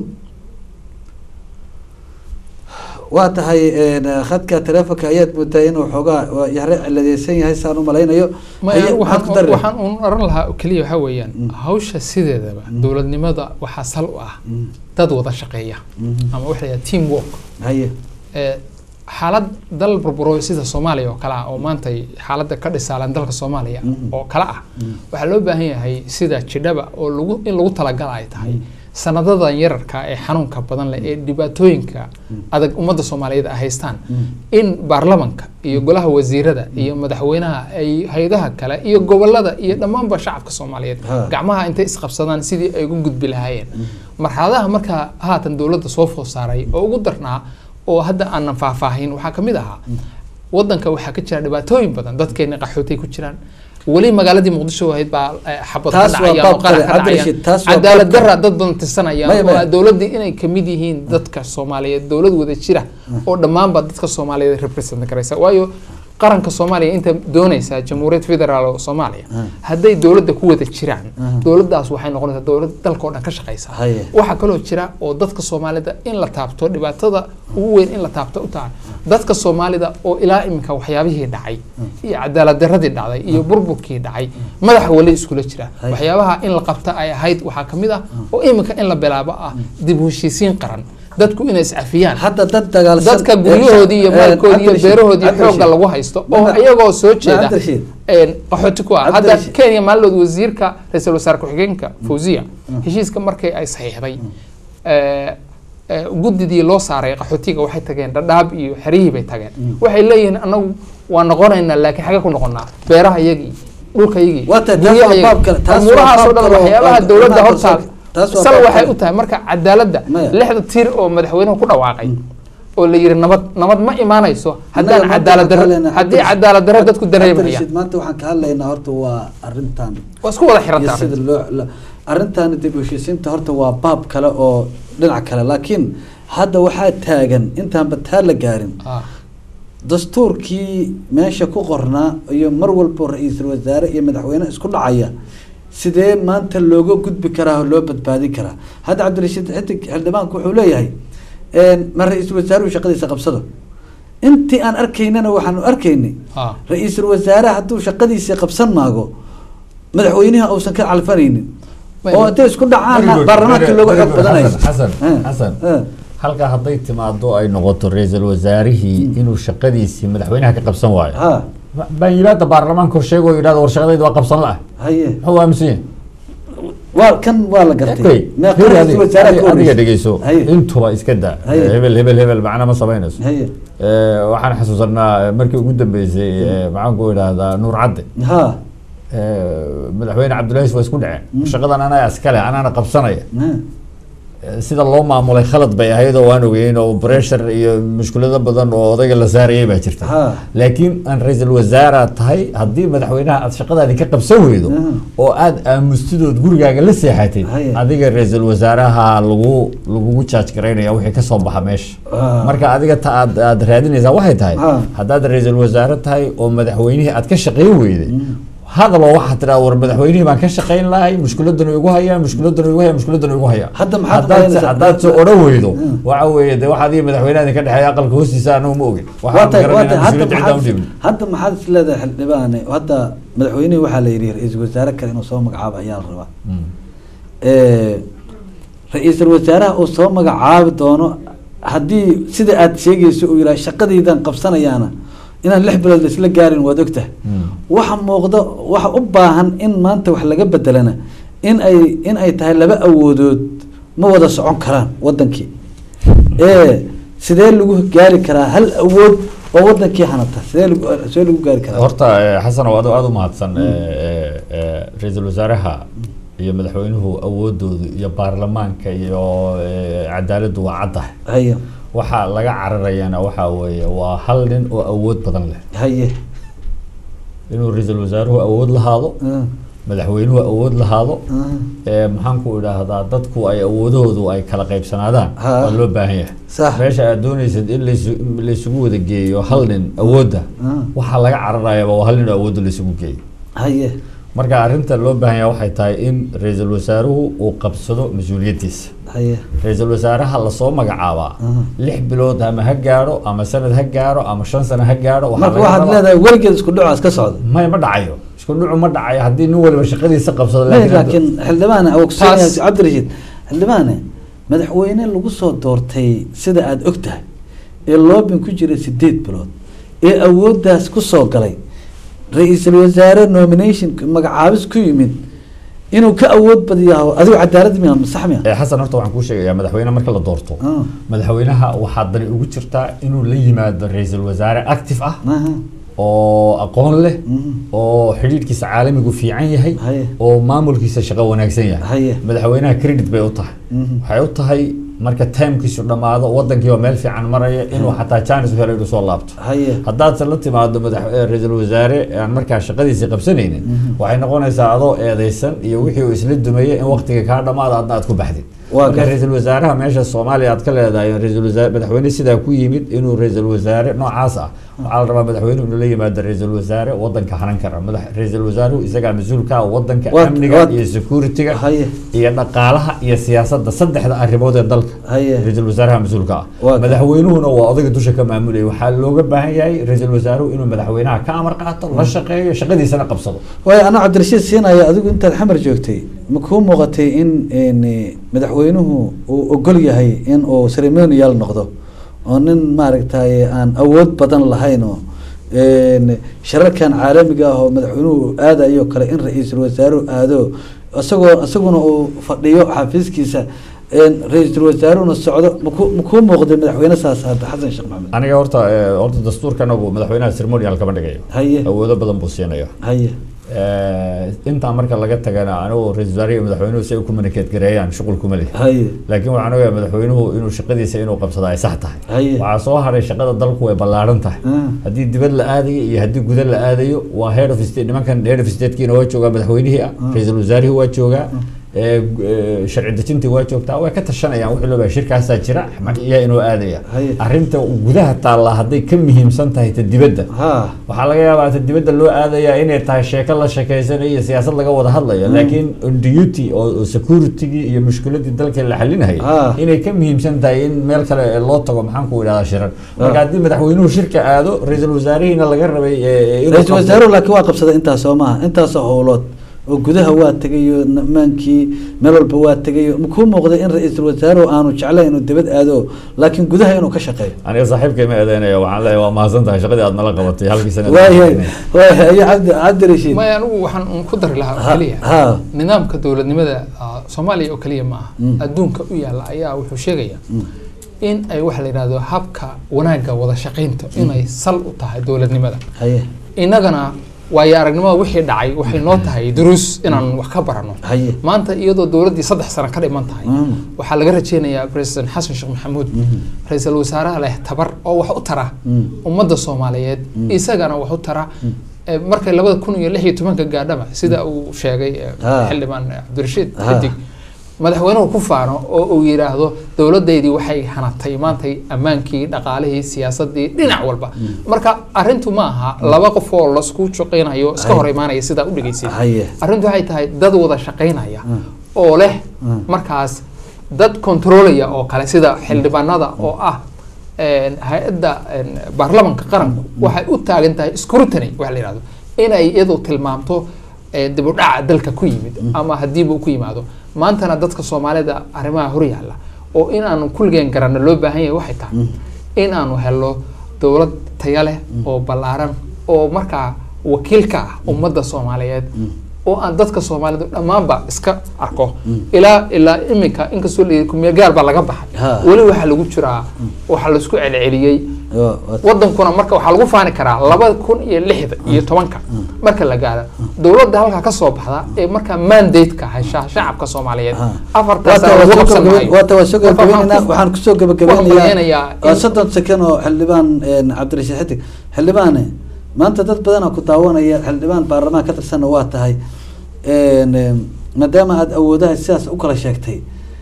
waa tahay een, khadka telefonka ayaad moodaa inuu xoogaa waa yare ciladeysan yahay saan u malaynayo Ma- Haye, maxaad ku dari waxaan lahayd? waxaan uun oran lahaa oo keliya waxaa weeyaan hawsha sideedaba dowladnimada waxaa sal u ah dad wada shaqeeya ama waxa la yidhaha team work haye ee, xaalad dal burburo sida soomaaliya oo kale ah oo maanta xaaladda ka dhisaalan dalka soomaaliya oo kale ah waxaa loo baahan yahay sida jidhaba oo lagu in lagu talagala ay tahay sanadadan yararka ee xanuunka badan leh ee dhibaatooyinka adag ummadda soomaaliyeed ay haystaan in baarlamanka iyo golaha wasiirada iyo madaxweynaha ay hay-adaha kale iyo gobolada iyo dhammaanba shacabka soomaaliyeed Ha. gacmaha intay isqabsadaan sidii ay ugu gudbi lahaayeen marxaladaha markaa haatan dowladda soo food saaray oo ugu darnaa oo hadda aanan faahfaahin waxaa ka mid ahaa wadanka waxaa ka jira dhibaatooyin badan dadkeena qaxootay ku jiraan weli magaaladii muqdisho ahayd baa eh, xabad ka Taas waa dhacayaan oo baab qarax kale, ka Cabdi Rashid, taas dhacayaan waa cadaalad baab kale. darra dad badan tirsanayaan Maya, maya. oo dowladdii inay kamid yihiin dadka soomaaliyeed dowlad wada jira oo dhammaanba dadka soomaaliyeed represent garaysa waayo qaranka soomaaliya inta doonaysa jamhuuriyad federaal oo soomaaliya hadday dowladda ku wada jiraan dowladdaas waxay noqonaysaa dowlad dalka oo dhan ka shaqaysa Haye. waxaa kaloo jira oo dadka soomaalida in la taabto dhibaatada ugu weyn in la taabto u tahay dadka soomaalida oo ilaa iminka waxyaabihii dhacay iyo cadaalad daradii dhacday iyo burburkii dhacay madaxa weli iskula jira Hay. waxyaabaha in la qabta ay ahayd waxaa ka mid ah oo iminka in la bilaabo ah dib u heshiisiin qaran dadku inay iscafiyaan hadda dad dagaalsan dadka guryahoodii iyo Eh, maalkoodii iyo Cabdirashiid, beerahoodii Cabdirashiid. xoogga lagu haysto oo Ma- iyagoo soo jeeda Cabdirashiid. een, qaxooti ku ah hadda Cabdirashiid. kenya maallood wasiirka ra-iisul wasaare ku-xigeenka fawziya heshiiska markay ay saxiixday ee, ee, guddidii loo saaray qaxootiga waxay tageen dhadhaab iyo xerihii bay tageen waxay leeyihiin anagu waa noqonaynaa laakiin xagee ku noqonaa beeraha iyagii dhulka iyagii Waa tahay, taas guryaha waa iyagii. baab kale, taas waa umuurahaas oo baab dhan kale oo- waxyaabaha oo- dowladda oo- hortaal taas waa sal baab waxay kale. u tahay marka cadaaladda Maya. lixda tiir oo madaxweynuhu ku dhawaaqay oo la yiri nabad nabad ma imaanayso haddaan Annaga maanta cadaalad darro waxaan ka hadlaynaa haddii Cabdirashiid. cadaalad darro dadku dareemayaan Cabdirashiid, maanta waxaan ka hadlaynaa horta waa arrintan waa isku wada iyo xirantaa sida loo la- arrintan dib u heshiisiinta horta waa baab kale oo dhinac kale laakiin hadda waxaa taagan intaanba taa la gaarin Ah. dastuurkii meesha ku qornaa iyo mar walbo ra-iisul wasaare iyo madaxweyne isku dhacaya sidee maanta looga gudbi karaa oo loo badbaadin karaa hadda cabdirashiid xidig xildhibaanku wuxuu leeyahay een, ma ra-iisul wasaaruhu shaqadiisa qabsado intii aan arkaynana waxaanu arkaynay Ah. ra-iisul wasaare hadduu shaqadiisii qabsan maago madaxweynaha uusan ka calfanaynin Wait, oo intay isku dhacaana Very good, baarlamaanka very- looga very xog good. badanayo Xasan, Xasan, Xasan. Eh, halkaa hadday timaado ay noqoto ra-iisul wasaarihii inuu shaqadiisii madaxweynaha ka qabsan waayo ha baan yidhahda baarlamaanka hor sheego yidhahda war shaqadayda waa qabsan la-ah haye muxuu aaminsan yahay waa kan waa la gartay Okay, meeqa fiiri ra-iisul adiga- wasaare ka adiga horreysay? dhegeyso haye intuba iska da Haye. hebel hebel hebel macna ma samaynayso haye Eh, waxaan xasuusanaa eh, markii ugu dambeysay eh, maxaan ku idhahdaa nuur cadde ha Eh, madaxweyne cabdullaahi waa isku dhaceen shaqadan anaa iskale anaana qabsanaya ha. Eh, sida loo maamulay khalad bay ahayd oo waan ogeyn oo pressure iyo mushkulado badan oo odayga la saarayay baa jirta Ha. laakiin aan ra-iisul wasaara tahay haddii madaxweynaha aad shaqadaadi ka qabsan weydo Mhm. oo aad aamustidood gurigaaga la seexatay Haye. adiga ra-iisul wasaaraha lagu lagugu jaaj garaynaya wixii kasoo baxa meesha Ah. marka adiga ta aad aad raadinaysaa waxay tahay Ah. haddaad ra-iisul wasaare tahay oo madaxweynihii aad ka shaqayn weyday hadaloo waxaad tidhaa war madaxweynihii baan ka shaqayn lahay mushkiladanu igu hayaa mushkiladanu igu hayaa mushkiladanu igu hayaa Hadda maxaad Haddaad- qabanaysaa? haddaad se odhan weydo Mm. waxa weeye de waxaad iyo madaxweynaha idinka dhexeeya aqalka hoostiisa anagu ma ogin waa waxaan tahay waa garanayna tahay hadda mas-uuliyadda cidaan u maxaad dhiibin hadda maxaad is leedahay xildhibaane hadda madaxweynihii waxaa la yidhi ra-iisul wasaare kale inuu soo magacaabo ayaa la rabaa Eh, ra-iisul wasaaraha uu soo magacaabi doono haddii sida aad sheegayso uu yidhaha shaqadaydan qabsanayaana inaan lix bilood laisla gaarin waad ogtahay waxa muuqda waxa u baahan in maanta wax laga bedelana in ay in ay tahay laba awoodood ma wada socon karaan wadankii ee sidee lagu gaari karaa hal awood oo wadankii hanata sidee lagu sidee lagu gaari karaa horta eh, xasan oo aad aad u mahadsan eh, eh, eh, ra-iisul wasaaraha iyo madaxweynuhu awoodoodu iyo baarlamaanka iyo eh, cadaaladdu waa caddahay haye waxaa laga cararayana waxaa weeye waa hal nin oo awood badan leh haye inuu ra-iisul wasaaruhu awood lahaado Mm, madaxweynuhu awood lahaado mm, ee maxaan ku idhaahdaa dadku ay awoodahoodu ay kala qaybsanaadaan Ha. waa loo baahan yahay sax meesha aad dooneysad in laysu- laysugu wada geeyo hal nin awoodda Mm, waxaa laga cararayaba waa hal nin oo awoodda laysugu geeyo haye marka arrinta loo baahan yahay waxay tahay in ra-iisul wasaaruhu uu qabsado mas-uuliyaddiisa haye ra-iisul wasaaraha lasoo magacaabaa Mhm. lix bilood ama ha gaadho ama sanad ha gaadho ama shan sano ha gaadho waxaa marka laga waxaad rabaa- leedahay weligeed isku dhacaas ka socda may ma dhacayo isku dhucu ma dhacayo haddii nin waliba shaqadiisa qabsado May, laakiin laakiin xildhibaane awogsoonaya Taas- cabdirashiid xildhibaane madaxweyne lagu soo doortay sida aada og tahay ee loobin ku jiray sideed bilood ee awooddaas ku soo galay ra-iisul wasaare nomination magacaabis ku yimid inuu ka awood badiyaho adigo cadaalad miya ma sax miya ee xasan horta waxaan kuu sheegayaa madaxweyne marka la doorto Ah, madaxweynaha waxaa dani ugu jirtaa inuu la yimaado ra-iisul wasaare active ah aha, oo aqoon leh mhm, oo xidhiidhkiisa caalamigu fiican yahay haye oo maamulkiisa shaqo wanaagsan yahay haye madaxweynaha credit bay u tahay mhm, waxay u tahay marka timekiisu dhammaado wadankii oo meel fiican maraya inuu xataa jaanis u helo inuu soo laabto haye haddaadse la timaado madax eh, ra-iisul wasaare aan markaa shaqadiisii qabsanaynin waxay noqonaysaa adoo eedeysan iyo wixii uu isla dumeeyey in waqtiga kaa dhamaado adna aad ku baxdid Waa marka gar- ra-iisul wasaaraha meesha soomaaliya aad ka leedahay ra-iisul wasaare madaxweyne sidaa ku yimid inuu ra-iisul wasaare noocaas ah waxaa la rabaa madaxweynuhu inuu la yimaado ra-iisul wasaare wadanka hanan kara madax ra-iisul wasaaruhu isagaa mas-uulka ah wadanka Waa- amniga waa- iyo security-ga haye iyo dhaqaalaha iyo siyaasadda saddexda arrimood ee dalka haye ra-iisul wasaaraha mas-uulka ah Waa- madaxweynuhuna waa odayga dusha ka maamulaya waxaa looga baahan yahay ra-iisul wasaaruhu inuu madaxweynaha ka amar qaato la shaqeeyo shaqadiisana qabsado waayo anaa cabdirashiid siinaya adigu intaad xamar joogtay ma kuu muuqatay in n madaxweynuhu uu ogol yahay in uu ceremonial noqdo oo nin maaragtay aan awood badan lahayn oo n shirarkan caalamiga ah oo madaxweynuhu aadayo kale in ra-iisul wasaaruhu aado isagoo isaguna uu fadhiyo xafiiskiisa ra-iisul wasaaruhuna socdo maku makuu muuqday madaxweyne saas hadda xasan sheekh maxamed aniga horta eh, horta dastuurkanagu madaxweynaha ceremonial kama dhigayo haye awoodo badan buu siinaya haye Eh, intaa marka laga tagana anigu ra-isul wasaare iyo madaxweynuhu si ay u communicate gareeyaan shuqul kuma leh haye laakiin waxaan ogahay madaxweynuhu inuu shaqadiisa inuu qabsado ay sax tahay haye waxaa soo haray shaqada dalku way ballaaran tahay Ah, haddii dibad la aadayo iyo haddii guda la aadayo waa head of state nimankan head of statekiina waa joogaa madaxweynihii ah ra-iisul wasaarihii waa joogaa ee, ee, sharci dejintii waa joogtaa way ka tashanayaan wixii loo baahay shirkaasaa jira iyo inuu aadaya haye arrinta gudaha taalla hadday ka muhiimsan tahay ta dibadda ha waxaa laga yaabaa ta dibadda loo aadayaa inay tahay sheeko la sheekeysanayo iyo siyaasad laga wada hadlayo laakiin on duty oo oo security-gii iyo mushkiladii dalka la xalinayay Ah. inay ka muhiimsan tahay in meel kale loo tago maxaan ku idhahdaa shirar marka haddii madaxweynuhu shirka aado ra-iisul wasaarihiina laga rabay ee, ee, inuu ra-iisul qabto- wasaaruhu laakiin waa qabsaday intaas soo maaha intaasoo howlood oo gudaha waa tegayo namaankii meel walba waa tegayo makuu muuqday in ra-iisul wasaaruhu aanu jeclayn inuu dibad aado laakiin gudaha inuu ka shaqeeyo aniga saaxiibkay ma eedeynaya waxaan leeyahay waa mahadsan tahay shaqadii aad nala qabatay halkii sana waayahay waayahay iyo cabdi cabdi rashiid maya anigu waxaan un ku dari lahaa oo ha keliya ha nidaamka dowladnimada ah, soomaaliya oo keliya ma aha Mm. adduunka u yaalla ayaa wuxuu sheegaya Mm. in ay waxa la yidhahdo habka wanaagga wada shaqaynta inay sal u tahay dowladnimada haye innagana waayo aragnimada wixii dhacay waxay noo tahay duruus inaan wax ka barano haye maanta iyadoo dowladdii saddex sano ka dhiman tahay Mm. waxaa laga rajeynayaa president xasan sheekh maxamuud Mhm. ra-iisul wasaaraha leh tabar oo wax u tara Mm. ummadda soomaaliyeed Mm. isagana wax u tara Eh, markay labada kun iyo lix iyo tobanka gaadhaba sida uu sheegay eh, Ah. xildhibaan eh, cabdirashiid Ah. xidig madaxweynuhu ku faano oo uu yidhaahdo dowladdaydii waxay hanatay maantay ammaankii dhaqaalihii siyaasadii dhinac walba marka arrintu ma aha laba qof oo lasku shaqaynayo iska Ay. hor imaanaya sidaa u dhegeysid haye arrintu waxay tahay dad wada shaqaynaya Mm. oo leh Mm. markaas dad controlaya oo kale sida xildhibaanada oo ah een, hay-adda een, baarlamanka qaranku waxay u taagan tahay scrutiny waxa la yidhahdo inay iyadu tilmaamto ee, dib u dhaca dalka ku yimid ama hadiiba uu ku yimaado maantana dadka soomaalida arrimaha hor yaalla oo inaanu kulligeen garanno loo baahan yahay waxay tahay inaanu helo dowlad taya leh oo ballaaran oo markaa wakiil ka ah ummadda soomaaliyeed oo aan dadka soomaalidu dhammaanba iska arko ilaa ilaa iminka inkastoo la kumeel gaar baa laga baxay Ha. weli waxaa lagu jiraa waxaa laisku celceliyey Waa- waa- wadankuna marka waxaa lagu faani karaa labada kun iyo lixda iyo tobanka marka la gaaro dowladda halkaa ka soo baxda ee markaa mandate-ka hasha shacabka soomaaliyeed Ha. afartaas waata waa lagu soo qabsan gabagabay- maayo waata waa soo Marka waxaan gabagabaynaynaa ku- waxaan kusoo waxaan gabagabeynayaa malaynayaa waa in- soddon second oo xildhibaan een, cabdirashiid xidig xildhibaane maanta dad badanaa ku daawanaya xildhibaan baarlamaan ka tirsanna waa tahay een, een, maadaama aada awoodaha sidaas u kala sheegtay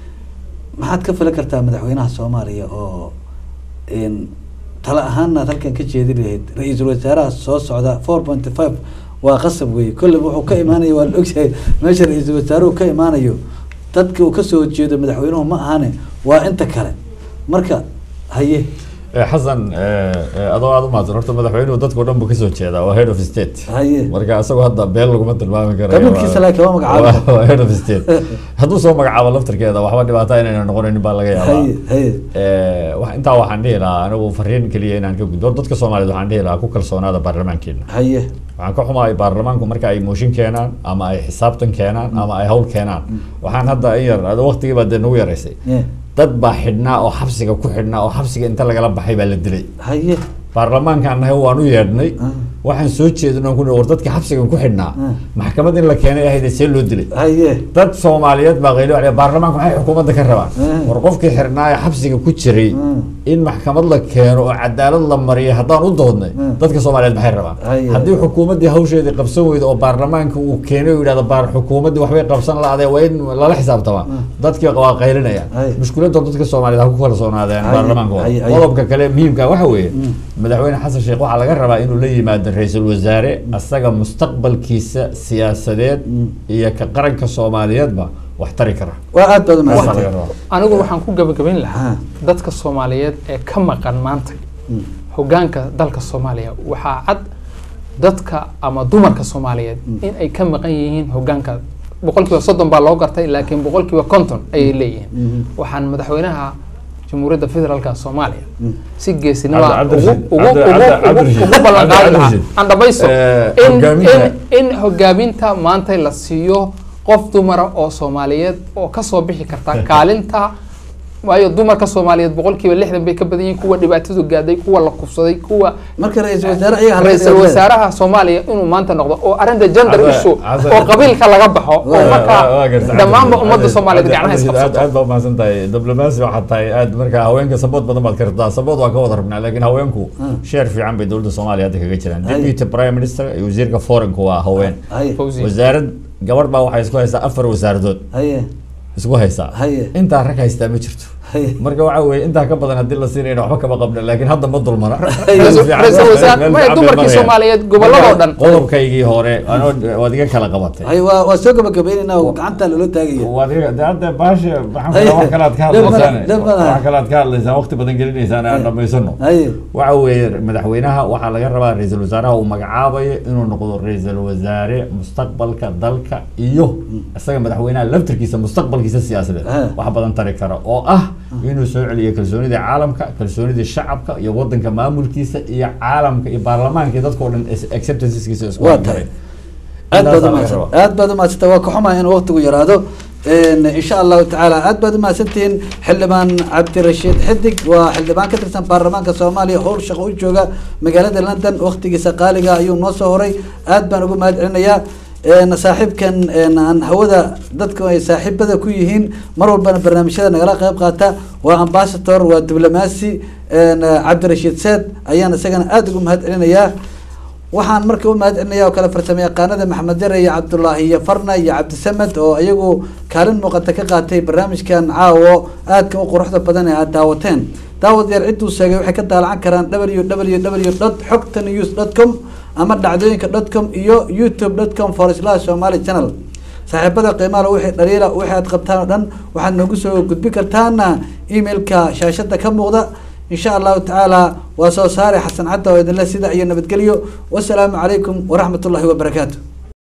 maxaad ka filan kartaa madaxweynaha soomaaliya oo een, tala ahaana aad halkan ka jeedi lahayd ra-iisul wasaaraha soo socda four point five waa qasab wey kolleyba wuxuu ka imaanaya waa la ogyahay meesha ra-iisul wasaaruhu ka imaanayo dadka uu kasoo jeedo madaxweynuhu ma ahane waa inta kale marka haye Eh, xasan eh, eh, adoo aada u mahadsan horta madaxweynuhu dadkao dhan buu kasoo jeedaa waa head of state haye marka isagoo hadda beel laguma tilmaami karayo Qabiilkiisa waa- laakiin waa magacaabay. waa- waa head of state hadduu soo magacaabo laftarkeeda waxba dhibaata inayna noqonin baa laga yaabaa haye haye Eh, wax- intaa waxaan dhihi lahaa anigu fariin keliya inaan ka gudbo dadka soomaaliyeed waxaan dhihi lahaa ku kalsoonaada baarlamaankeena haye waxaan ka xumahay baarlamaanku marka ay mooshin keenaan ama ay xisaabtan keenaan ama ay hawl keenaan waxaan hadda in yar ada waqtigii baa dee nagu yaraysay ye dad baa xidhnaa oo xabsiga ku xidhnaa oo xabsiga inta lagala baxay baa la dilay haye baarlamaankaan nahay waan u yeedhnay Ah. waxaan soo jeedin oon ku nihi war dadkii xabsigan ku xidhnaa Ah. maxkamad in la keenay ahayd see loo dilay haye dad soomaaliyeed baa qaylo waxay baarlamaanku maxay xukuumadda ka rabaan Ah. war qofkii xirnaa ee xabsiga ku jiray Ah. in maxkamad la keeno oo cadaalad la mariyo haddaan u doodnay Ah. dadka soomaaliyeed maxay rabaan Haya. haddii xukuumaddii hawsheedii qabsan weyda oo baarlamaanka uu keenay oo yidhahdo baar xukuumaddii waxbay qabsan la-adee waa in lala xisaabtamaa dadkii waa qaylinayaan Haya. mushkiladda dadka soomaaliyeed ha ku kalsoonaadeen Haya. baarlamaanka Haya, haya. qodobka kale muhiimka waxa weeye madaxweyne xasan sheekh waxaa laga rabaa inuu la yimaado ra-iisul wasaare asaga mustaqbalkiisa siyaasadeed iyo ka qaranka soomaaliyeedba wax tari kara waa aad baad Taasaa laga umahadsan rabaa. anigu waxaan ku gabagabayn lahaa Ha. dadka soomaaliyeed ee ka maqan maanta hogaanka dalka soomaaliya waxaa cad dadka ama dumarka soomaaliyeed in ay ka maqan yihiin hogaanka boqolkiiba soddon baa loo gartay laakiin boqolkiiba konton ayay leeyihiin waxaan madaxweynaha jamhuuriyadda federaalka soomaaliya si geesinima Cabdi- ugu Cabdirashiid- ugu Cabdi- ugu Cabdi- ugu Cabdirashiid. ugu ballan qaadi lahaa Cabdirashiid. aan dhamayso Eh, in hogaaminta- in in hogaaminta maanta la siiyo qof dumara oo soomaaliyeed oo kasoo bixi karta kaalinta waayo dumarka soomaaliyeed boqolkiiba lixdan bay ka badan yihiin kuwa dhibaatadu gaaday kuwa la kufsaday kuwa marka ra-iisul wasaare ayaga halka ra-iisul dhigay. wasaaraha soomaaliya inuu maanta noqdo oo arrinta gender Hadda- issue hadda- oo qabiilka laga baxo oo Waa- marka Waa- waa gartay. dhammaanba Cabdi- ummadda Cabdi- soomaaliyeed Cabdi- gacnaha Cabdi- aad isqabsato aad baa umahadsan tahay diblomaasi waxaa tahay aad marka haweenka sabood badan baad kartaa sabood waa ka wada rabnaa laakiin haweenku sheer fiican bay dowladda soomaaliya hadda kaga jiraan Haye. deputy prime minister iyo wasiirka foreign waa haween haye Fawzi. wasaarad gabadh baa waxay isku haysaa afar wasaaradood haye isku haysaa Haye. intaa rag haystaa ma jirto haye marka waxa weeye intaa ka badan haddii la siinayna waxba kama qabna laakiin hadda ma dulmana Ra-iisul- ra-iisul wasaare- maya, dumarkii Soomaaliyeed gobolladoo dhan. qodobkaygii hore anoo waad iga kala qabatay haye waa waa soo gabagabeynayna oo gacanta loola taagaya waad iga de hadda baasha maxaan Haye. kula wax kale aad ka Dhib male, hadlaysaan dhib male. wax kale aad ka hadlaysaan waqti badan gelinaysaan aan dhamaysano haye waxa weeye madaxweynaha waxaa laga rabaa ra-iisul wasaaraha uu magacaabayo inuu noqdo ra-iisul wasaare mustaqbalka dalka iyo isaga madaxweynaha laftirkiisa mustaqbalkiisa siyaasadeed Ah. wax badan tari kara oo ah inuu soo celiyo kalsoonida caalamka kalsoonida shacabka iyo wadanka maamulkiisa iyo caalamka iyo baarlamaanka iyo dadka oo dhan acceptanceskiisa isku waa maray. tahay aad baad Intaasaa laga umahadsan rabaa. aad baad umahadsanta waa ka xumaa inuu waqtigu yaraado n insha allahu tacaala aad baad umahadsantihiin xildhibaan cabdirashiid xidig waa xildhibaan ka tirsan baarlamaanka soomaaliya howl shaqo u jooga magaalada london waqtigiisa qaaliga ayuu noo soo horay aad baan ugu mahad celinayaa n saaxiibkan n aan hawada dadku ay saaxiibada ku yihiin mar walbana barnaamijyada nagala qayb qaata waa ambassador waa diblomaasi n cabdirashiid seed ayaan isagana aada ugu mahad celinayaa waxaan marka u mahad celinaya oo kale farsamo yaqaanada maxamed yare iyo cabdulaahi iyo farna iyo cabdisamed oo iyagu kaalin muuqata ka qaatay barnaamijkan caawo aadka u quruxda badan ee aad daawateen daawadayaal cidduu sheegay waxay ka daalacan karaan w w w dot xogta news dot com ama dhacdooyinka dot com iyo youtube dot com for slash somali channel saaxiibada qiimaha wixii dhaliila wixii aad qabtaan oo dhan waxaad noogu soo gudbi kartaana emailka shaashada ka muuqda in sha allahu tacaala waa soo saare xasan cadda oo idinle sida iyo nabadgelyo wasalaamu calaykum waraxmat ullahi wabarakaatu